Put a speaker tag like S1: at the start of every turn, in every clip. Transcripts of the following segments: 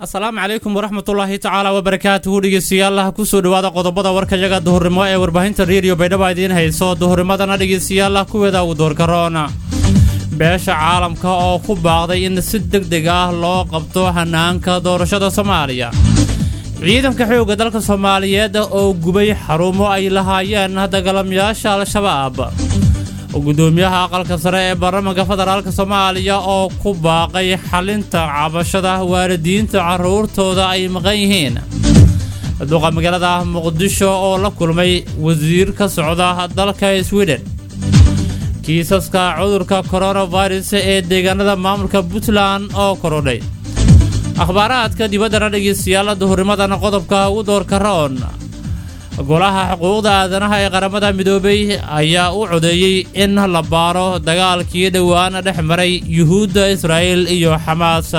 S1: asalaamu calaykum waraxmatullaahi tacaala wabarakaatuhu dhegeystayaalaha kusoo dhawaada qodobada warkayaga duhurnimo ee warbaahinta reediyo baydhabo idiin hayso duhurnimadana dhegeystayaalaha kuweeda uu doorkaroona beesha caalamka oo ku baaqday in si deg deg ah loo qabto hanaanka doorashada soomaaliya ciidanka xoogga dalka soomaaliyeed oo gubay xarumo ay lahaayeen dagaalamayaasha al-shabaab gudoomiyaha aqalka sare ee baarlamaanka federaalk soomaaliya oo ku baaqay xalinta cabashada waalidiinta carruurtooda ay maqan yihiin duqa magaalada muqdisho oo la kulmay wasiir ka socda dalka sweden kiisaska cudurka coronavirus ee deegaanada maamulka puntland oo korodhay akhbaaraadka dibaddana dhegeystayaal duhurnimadan qodobka ugu doorka roon golaha xuquuqda aadanaha ee qaramada midoobay ayaa u codeeyey in la baaro dagaalkii dhowaan dhex maray yuhuudda israa'il iyo xamaas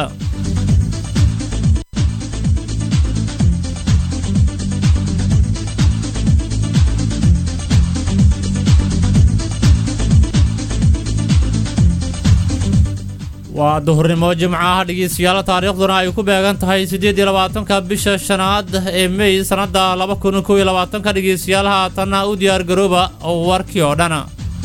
S1: waa duhurnimo jimcaha dhegeystayaal taariikhduna ay ku beegan tahay siddeed iyo labaatanka bisha shanaad ee mey sannadda laba kun kow iyo labaatanka dhegeystayaal haatanna u diyaar garooba warkii oo dhan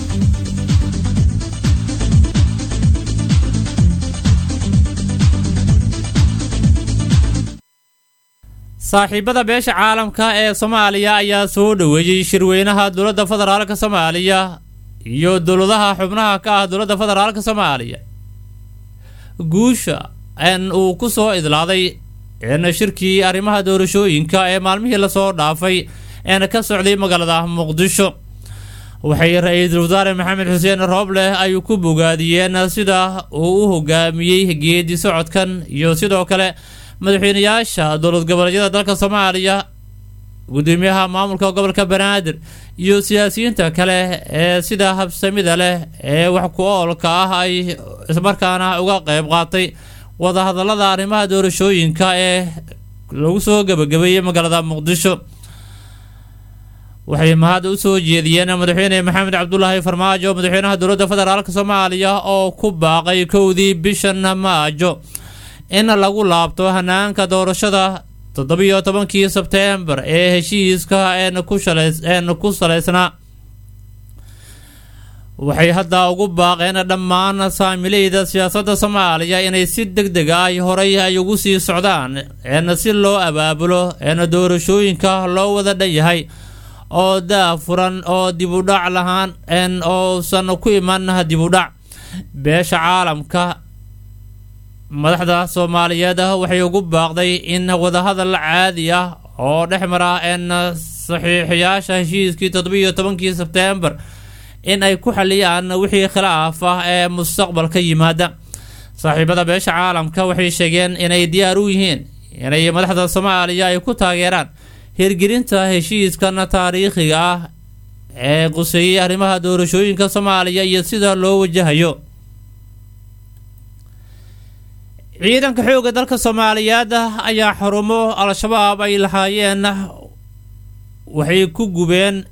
S1: saaxiibada beesha caalamka ee soomaaliya ayaa soo dhoweeyey shirweynaha dowladda federaalk soomaaliya iyo dowladaha xubnaha ka ah dowladda federaalk soomaaliya guusha n uu ku soo idlaaday n shirkii arrimaha doorashooyinka ee maalmihii lasoo dhaafay een ka socday magaalada muqdisho waxay ra-iisul wasaare maxamed xuseen roobleh ay ku bogaadiyeen sida uu u hogaamiyey geedi socodkan iyo sidoo kale madaxweynayaasha dowlad goboleedyada dalka soomaaliya gudoomiyaha maamulka gobolka banaadir iyo siyaasiyiinta kale ee sida habsamida leh ee wax ku oolka ah ay ismarkaana uga qeyb qaatay wadahadalada arrimaha doorashooyinka ee lagu soo gebagabeeyey magaalada muqdisho waxay mahad u soo jeediyeen madaxweyne maxamed cabdulaahi farmaajo madaxweynaha dowladda federaalk soomaaliya oo ku baaqay kowdii bishan maajo in lagu laabto hanaanka doorashada toddobiyo tobankii sebteembar ee heshiiska een ku salaysnaa waxay hadda ugu baaqeen dhammaan saamileyda siyaasadda soomaaliya inay si deg deg ah horay ay ugu sii socdaan een si loo abaabulo een doorashooyinka loo wada dhan yahay oo daafuran oo dibudhac lahaan een ousan ku iman dibudhac beesha caalamka madaxda soomaaliyeed waxay ugu baaqday in wadahadal caadi ah oo dhex mara een saxiixiyaasha heshiiskii toddobiiyo tobankii sebteembar in ay ku xaliyaan wixii khilaaf ah ee mustaqbalka yimaada saaxiibada beesha caalamka waxay sheegeen inay diyaar u yihiin inay madaxda soomaaliya ay ku taageeraan hirgelinta heshiiskan taariikhiga ah ee quseeyey arrimaha doorashooyinka soomaaliya iyo sida loo wajahayo ciidanka xoogga dalka soomaaliyeed ayaa xarumo al-shabaab ay lahaayeen waxay ku gubeen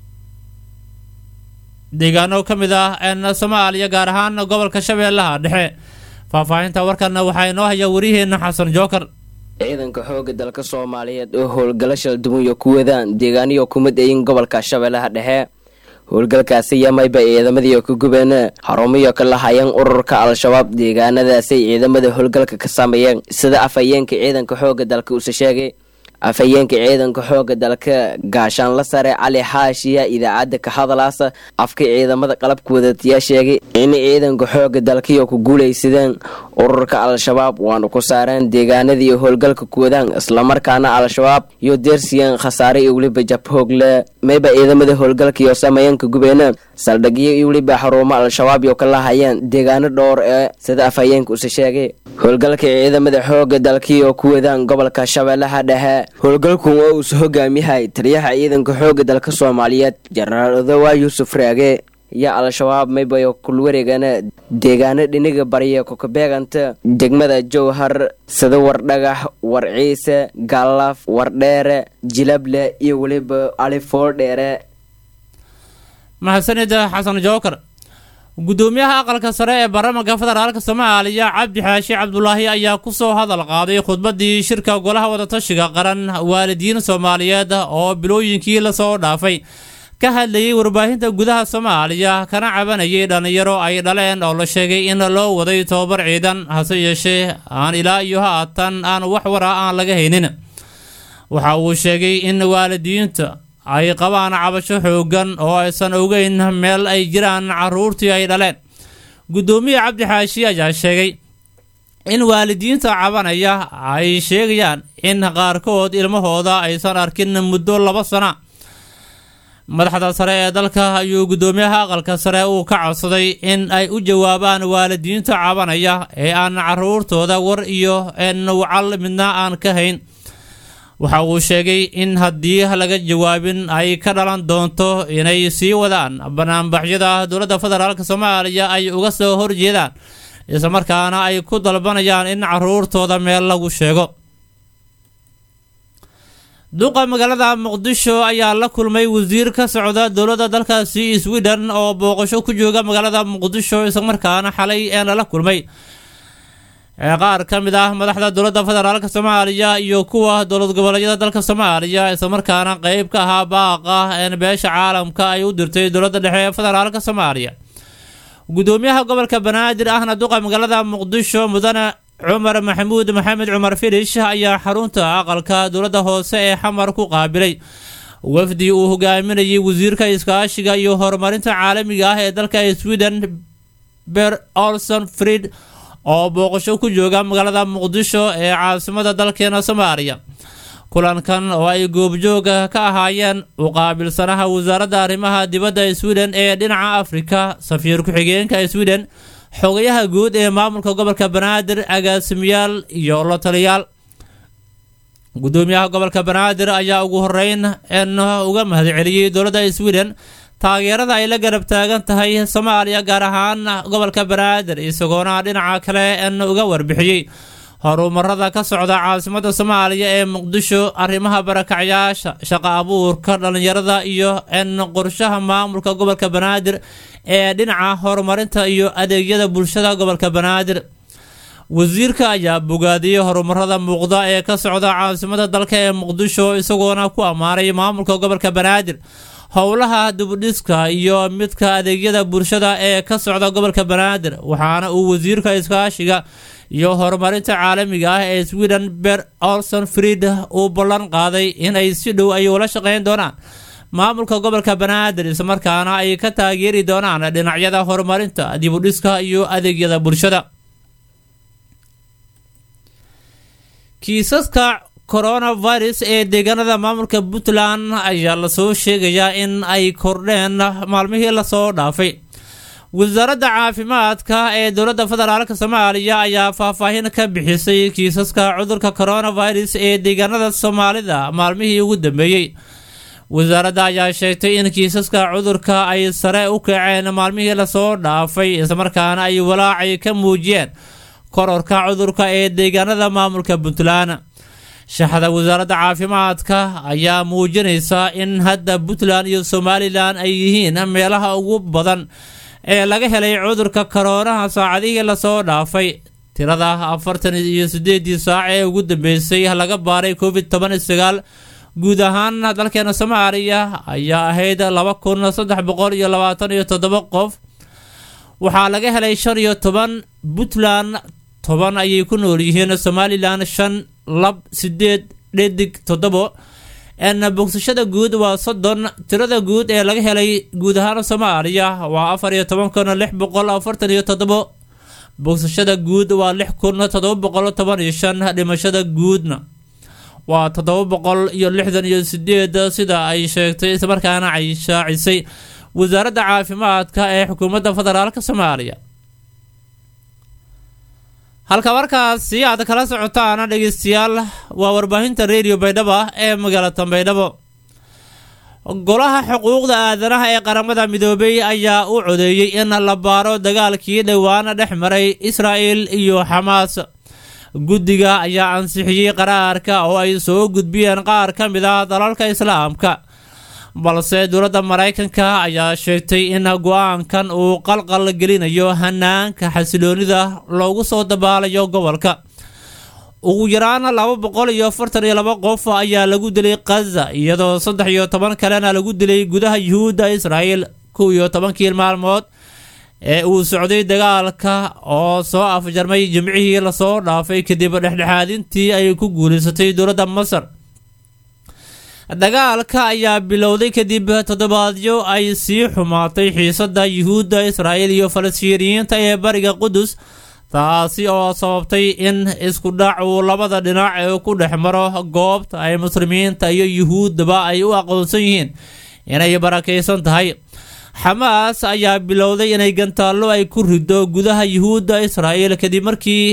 S1: deegaano ka mid ah n soomaaliya gaar ahaan gobolka shabeellaha dhexe faahfaahinta warkana waxaa inoo haya wariheena xasan jookar
S2: ciidanka xoogga dalka soomaaliyeed oo howlgalo shaldumuyo ku wadaan deegaaniyo kumid ayin gobolka shabeellaha dhexe howlgalkaasi yamayba ciidamadii ku gubeen xarumiyo ka lahayeen ururka al-shabaab deegaanadaasay ciidamada howlgalka ka sameeyeen sida afhayeenka ciidanka xoogga dalka uuse sheegay afhayeenka ciidanka xoogga dalka gaashaanla sare cali xaashiya idaacadda ka hadalaasa afka ciidamada qalabka wadatiyaa sheegay in ciidanka xoogga dalkiyo ku guulaysadeen ururka al-shabaab waana ku saareen deegaanadii howlgalka ku wadaan islamarkaana al-shabaab iyo deersiyeen khasaare iyo weliba jabhoogle mayba ciidamada howlgalkaiyo sameeyanka gubeena saldhigyo iyo weliba xaruumo al-shabaab iyo ka lahayeen deegaano dhowr ee sida afhayeenka use sheegay howlgalka ciidamada xoogga dalkiioo ku wadaan gobolka shabeellaha dhexe howlgalkun oo uuse hogaamiyahay taliyaha ciidanka xoogga dalka soomaaliyeed jenaraal odowa yuusuf raage iyo al-shabaab maybayo kulwareegana deegaano dhiniga barya kokabeeganta degmada jowhar sida wardhagax war ciise gallaaf wardheere jilable iyo weliba alifoordheere
S1: mahadsanida xasan jookar gudoomiyaha aqalka sare ee baarlamaanka federaalk soomaaliya cabdi xaashi cabdulaahi ayaa kusoo hadal qaaday khudbadii shirka golaha wadatashiga qaran waalidiin soomaaliyeed oo bilooyinkii lasoo dhaafay ka hadlayay warbaahinta gudaha soomaaliya kana cabanayay dhallinyaro ay dhaleen oo la sheegay in loo waday tobabar ciidan hase yeeshee aan ilaa iyo haatan aan wax wara aan laga haynin waxa uu sheegay in waalidiinta ay qabaan cabasho xoogan oo aysan ogeyn meel ay jiraan caruurtii ay dhaleen guddoomiye cabdi xaashi ayaa sheegay in waalidiinta cabanaya ay sheegayaan in qaarkood ilmahooda aysan arkin muddo laba sana madaxda sare ee dalka ayuu guddoomiyaha aqalka sare uu ka codsaday in ay u jawaabaan waalidiinta cabanaya ee aan caruurtooda war iyo nawcal midna aan ka hayn waxa uu sheegay in haddii laga jawaabin ay ka dhalan doonto inay sii wadaan banaanbaxyada dowladda federaalk soomaaliya ay uga soo horjeedaan islamarkaana ay ku dalbanayaan in caruurtooda meel lagu sheego duqa magaalada muqdisho ayaa la kulmay wasiir ka socda dowladda dalkaasi sweden oo booqasho ku jooga magaalada muqdisho islamarkaana xalay ee lala kulmay qaar ka mid ah madaxda dowladda federaalk soomaaliya iyo kuwa dowlad goboleedyada dalka soomaaliya islamarkaana qeyb ka ahaa baaqa een beesha caalamka ay u dirtay dowladda dhexe ee federaalk soomaaliya gudoomiyaha gobolka banaadir ahna duqa magaalada muqdisho mudane cumar maxamuud maxamed cumar filish ayaa xarunta aqalka dowladda hoose ee xamar ku qaabilay wafdi uu hogaaminayay wasiirka iskaashiga iyo horumarinta caalamiga ah ee dalka sweden ber olson fried oo booqasho ku jooga magaalada muqdisho ee caasimada dalkeena soomaaliya kulankan oo ay goobjooga ka ahaayeen uqaabilsanaha wasaaradda arrimaha dibadda sweden ee dhinaca afrika safiir ku-xigeenka sweden xogayaha guud ee maamulka gobolka banaadir agaasimayaal iyo la taliyaal gudoomiyaha gobolka banaadir ayaa ugu horeyn n uga mahadceliyey dowladda sweden taageerada ay la garab taagan tahay soomaaliya gaar ahaan gobolka banaadir isagoona dhinaca kale n uga warbixiyey horumarada ka socda caasimada soomaaliya ee muqdisho arrimaha barakacyaasha shaqo abuurka dhallinyarada iyo n qorshaha maamulka gobolka banaadir ee dhinaca horumarinta iyo adeegyada bulshada gobolka banaadir wasiirka ayaa bogaadiyey horumarada muuqda ee ka socda caasimada dalka ee muqdisho isagoona ku ammaanay maamulka gobolka banaadir howlaha dibudhiska iyo midka adeegyada bulshada ee ka socda gobolka banaadir waxaana uu wasiirka iskaashiga iyo horumarinta caalamiga ah ee sweden ber olson fried uu ballan qaaday in ay si dhow ay ula shaqeyn doonaan maamulka gobolka banaadir islamarkaana ay ka taageeri doonaan dhinacyada horumarinta dibudhiska iyo adeegyada bulshada kiisaska coronavirus ee deegaanada maamulka puntland ayaa lasoo sheegayaa in ay kordheen maalmihii lasoo dhaafay wasaaradda caafimaadka ee dowladda federaalk soomaaliya ayaa faahfaahin ka bixisay kiisaska cudurka coronavirus ee deegaanada soomaalida maalmihii ugu dambeeyey wasaaradda ayaa sheegtay in kiisaska cudurka ay sare u kaceen maalmihii lasoo dhaafay islamarkaana ay walaacay ka muujiyeen kororka cudurka ee deegaanada maamulka puntland shaxda wasaaradda caafimaadka ayaa muujinaysa in hadda puntland iyo somalilan ay yihiin meelaha ugu badan ee laga helay cudurka koroonaha saacadihii lasoo dhaafay tirada afartan iyo sideedii saac ee ugu dambeysay laga baaray covid toban iyo sagaal guud ahaan dalkeena soomaaliya ayaa ahayd laba kun saddex boqol iyo labaatan iyo toddoba qof waxaa laga helay shan iyo toban puntland toban ayay ku nool yihiin somalilan shan lab sideed dhedig toddobo n bogsashada guud waa soddon tirada guud ee laga helay guud ahaan soomaaliya waa afar iyo toban kun lix boqol afartan iyo toddobo bogsashada guud waa lix kun toddoba boqol toban iyo shan dhimashada guudna waa toddoba boqol iyo lixdan iyo sideed sida ay sheegtay islamarkaana ay shaacisay wasaaradda caafimaadka ee xukuumadda federaalk soomaaliya halka markaasi aad kala socotaana dhegeystayaal waa warbaahinta radio baydhabo ee magaalada baydhabo golaha xuquuqda aadanaha ee qaramada midoobay ayaa u codeeyey in la baaro dagaalkii dhowaan dhex maray israa'el iyo xamaas guddiga ayaa ansixiyey qaraarka oo ay soo gudbiyeen qaar ka mid ah dalalka islaamka balse dowladda maraykanka ayaa sheegtay in go-aankan uu qalqal gelinayo hanaanka xasiloonida loogu soo dabaalayo gobolka ugu yaraan laba boqol iyo afartan iyo laba qof ayaa lagu dilay khaza iyadoo saddex iyo toban kalena lagu dilay gudaha yuhuudda israa'iil kow iyo tobankii maalmood ee uu socday dagaalka oo soo afjarmay jimcihii lasoo dhaafay kadib dhexdhexaadintii ay ku guulaysatay dowladda masar dagaalka ayaa bilowday kadib toddobaadyo ay sii xumaatay xiisada yuhuudda israa'iil iyo falastiiniyiinta ee bariga qudus taasi oo sababtay in isku dhac uu labada dhinac ee ku dhex maro goobta ay muslimiinta iyo yuhuuddaba ay u aqoonsan yihiin inay barakaysan tahay xamaas ayaa bilowday inay gantaallo ay ku rido gudaha yuhuudda israa'iil kadib markii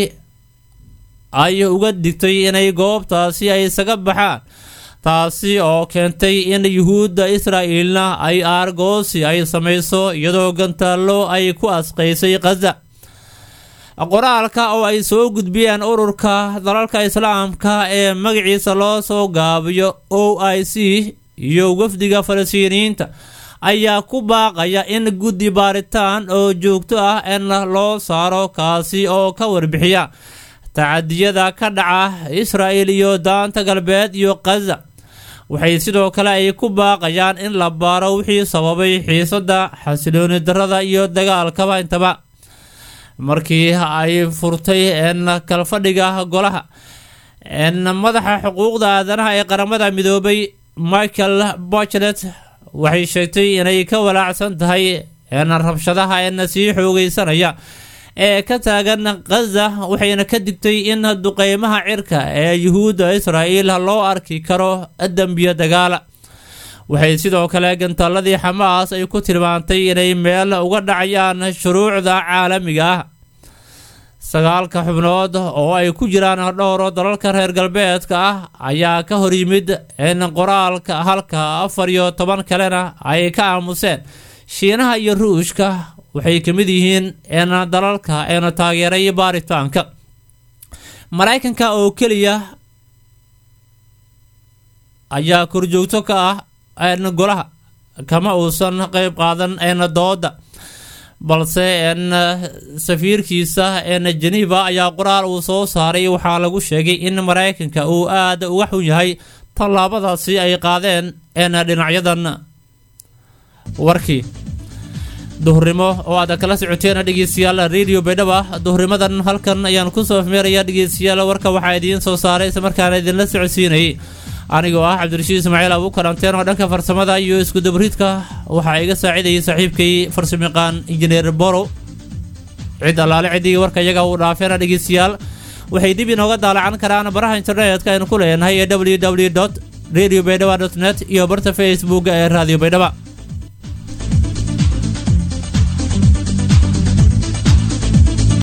S1: ay uga digtay inay goobtaasi ay isaga baxaan taasi oo keentay in yuhuudda israa'iilna ay aargoosi ay samayso iyadoo gantaallo ay ku asqaysay khaza qoraalka oo ay soo gudbiyeen ururka dalalka islaamka ee magaciisa loo soo gaabiyo o i c iyo wafdiga falastiiniyiinta ayaa ku baaqaya in guddi baaritaan oo joogto ah in loo saaro kaasi oo ka warbixiya tacadiyada ka dhaca israa'il iyo daanta galbeed iyo khaza waxay sidoo kale ay ku baaqayaan in la baaro wixii sababay xiisada xasilooni darada iyo dagaalkaba intaba markii ay furtay n kalfadhiga golaha n madaxa xuquuqda aadanaha ee qaramada midoobay michael bochlet waxay sheegtay inay ka walaacsan tahay n rabshadaha n sii xoogeysanaya ee ka taagan khaza waxayna ka digtay in duqeymaha cirka ee yuhuudda israa'iil loo arki karo dembiyo dagaala waxay sidoo kale gantaaladii xamaas ay ku tilmaantay inay meel uga dhacayaan shuruucda caalamiga ah sagaalka xubnood oo ay ku jiraan dhowro dalalka reer galbeedka ah ayaa ka hor yimid in qoraalka halka afar iyo toban kalena ay ka aamuseen shiinaha iyo ruushka waxay ka mid yihiin in dalalka eena taageeray baaritaanka maraykanka oo keliya ayaa korjoogto ka ah n golaha kama uusan qeyb qaadan n dooda balse n safiirkiisa n geneva ayaa qoraal uu soo saaray waxaa lagu sheegay in maraykanka uu aada uga xun yahay tallaabadaasi ay qaadeen n dhinacyadan warkii duhurnimo oo aad kala socoteen dhegeystayaal radio baydhaba duhurnimadan halkan ayaan kusoo meeraya dhegeystayaal warka waxaa idiin soo saaray islamarkaana idinla socodsiinayay anigoo ah cabdirashiid ismaaciil abu karanteen oo dhanka farsamada iyo iskudabriidka waxaa iga saacidayay saaxiibkay farsamayaqaan injineer borow cid allaale ciddii warka iyaga uu dhaafeena dhegeystayaal waxay dib inooga daalacan karaan baraha internetka aynu ku leenahay ee w w dot radio baydhaba dot net iyo barta facebook ee radio baydhaba